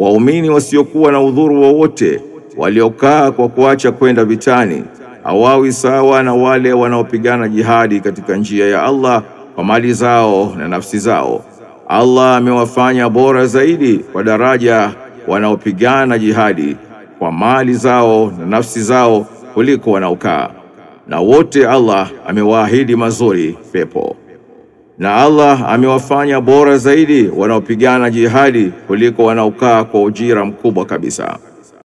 waumini wasiokuwa na udhuru wowote waliokaa kwa kuacha kwenda vitani hawawi sawa na wale wanaopigana jihadi katika njia ya Allah kwa mali zao na nafsi zao. Allah amewafanya bora zaidi kwa daraja wanaopigana jihadi kwa mali zao na nafsi zao kuliko wanaokaa, na wote Allah amewaahidi mazuri pepo. Na Allah amewafanya bora zaidi wanaopigana jihadi kuliko wanaokaa kwa ujira mkubwa kabisa.